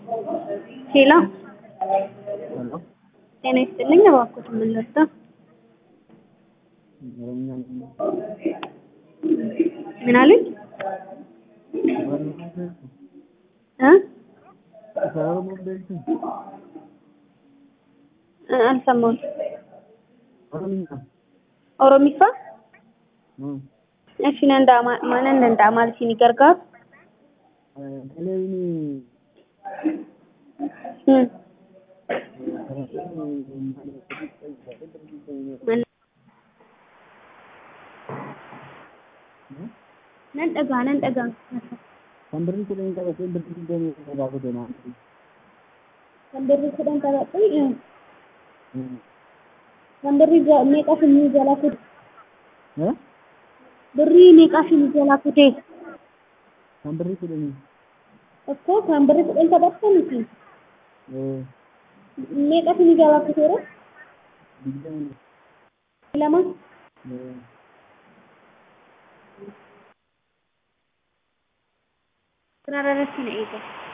ሄሎ ሄሎ ጤና ይስጥልኝ። እባክዎት ምን ልርዳ? ኦሮምኛ ምን አሉኝ? እ እ አልሰማሁም። ኦሮምኛ ኦሮሚፋ እሺ ነንዳ ማንን ነንዳ ማለት ሲኒ ገርጋር ቴሌቪኒ እ ነን dhgaa nan dhagaa kan birrii kudhan qabatee birrii digdamii irraa kute naa kan birrii kudhan qabatee kan birrii ja- meeqa sinii jala kute birrii meeqa sinii jala kute kan birrii kudhanii tokko kan birrii kudhan qabatte miti meeqa sinii jala kuteera digdamii lama Sararratti na eega.